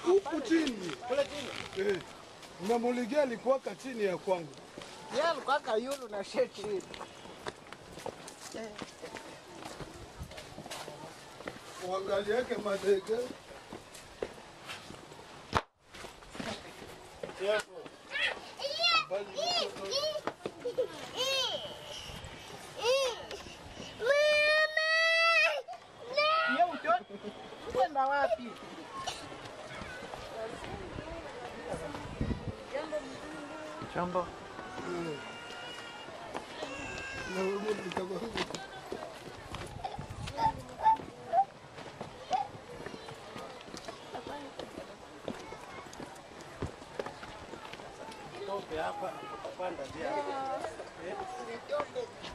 huku chini Kule chini. eh. Namuligia alikuwaka chini ya kwangu. Yeye alikuwa kayulu na sheti hivi. Uangaliake madege bali mtoto Yeye utoto. Kwenda wapi? Jambo. eh. na wewe mtaka Tope hapa. Panda njia. Nitoke.